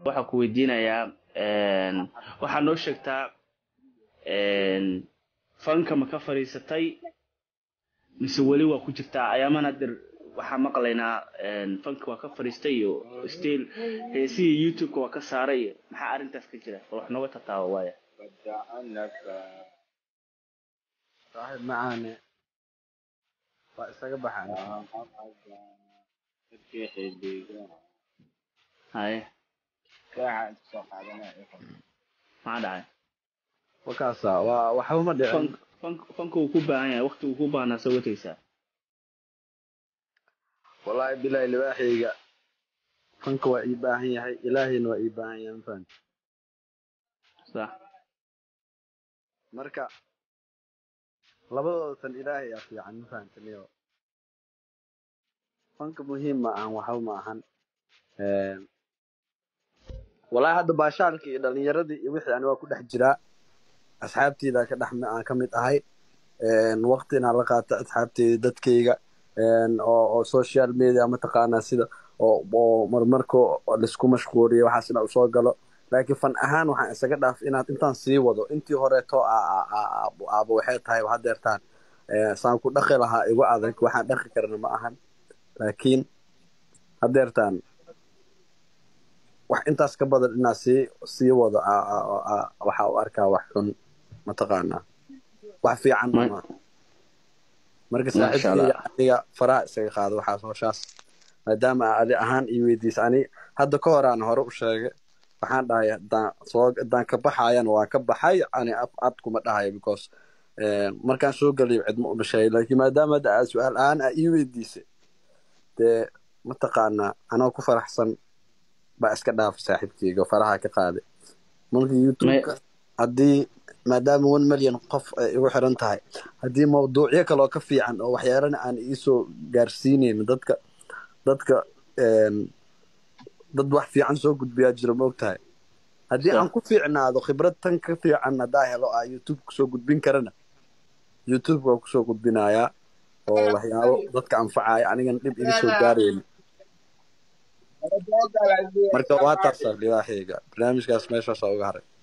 waxaa ku weydiinayaa waxaa noo sheegtaa fanka ma ka fadhiisatay mise weli waa ku jirtaa ayaamana dir waxaa maqlaynaa fanka waa ka fadhiistay iyo still heesihii youtube-ka waa ka saaray iyo maxaa arrintaas ka jira bal wax nooga tataawo waaya saaxiib macaane waa isaga baxaan haye maxaa dhacay wakaasa waa waxba ma dhicin fank fank fanka uu ku baahan yahay waqti uu ku baahnaa soo wataysaa wallaahi bilaahi libaaxayga fanka waa ii baahan yahay ilaahayna waa ii baahan yahay mafahant sax marka labadooda tan ilaahay aa fiican mafahantaniyo fanka muhiim ma ahan waxba ma ahan wallaahi hadda baashaalkii iyo dhalinyaradii iyo wixii ani waa ku dhex jiraa asxaabteyda ka dhex aan ka mid ahay waqti inaan la qaato asxaabteyda dadkayga oo oo social media mataqaanaa sida oo oo marmarka laisku mashquuliyo waxaas inaa usoo galo laakiin fan ahaan waxaan isaga dhaaf inaad intaan sii wado intii horeeto aaba waxay tahay hadeertaan saan ku dhaqi lahaa igu adag waxaan dhaqi karna ma ahan laakiin hadeertaan wax intaas ka badan inaa sii sii wado waxaa u arkaa wax xun mataqaanaa wax fiican ma marka saaxiibkeyga aniga faraha isaga qaado waxaas howshaas maadaama adi ahaan ii weydiisa ani hadda ka horaan hore u sheegay waxaan dhahay hadaan soo hadaan ka baxayan waa ka baxay ani ad kuma dhahayo because markaan soo gelayo cidma uma sheegay laakiin maadaama hadda aad su-aal ahaan aa ii weydiisay dee mataqaanaa anoo ku faraxsan baa iska dhaafay saaxiibkeyga faraha ka qaaday marka youtubeka haddii maadaama one million qof ay igu xiran tahay haddii mawduucyo kaloo ka fiican oo waxyaalana aan iisoo gaarsiinayn dadka dadka dad wax fiican soo gudbiyaa jiro ma og tahay haddii aan ku fiicnaado khibrad tan ka fiican haddaa helo aa youtube kusoo gudbin karana youtube waa kusoo gudbinayaa oo waxyaabo dadka anfacaya anigan dhib iga soo gaarayna marka waa taasa libaaxeyga barnaamijkaas meeshaasa uga haray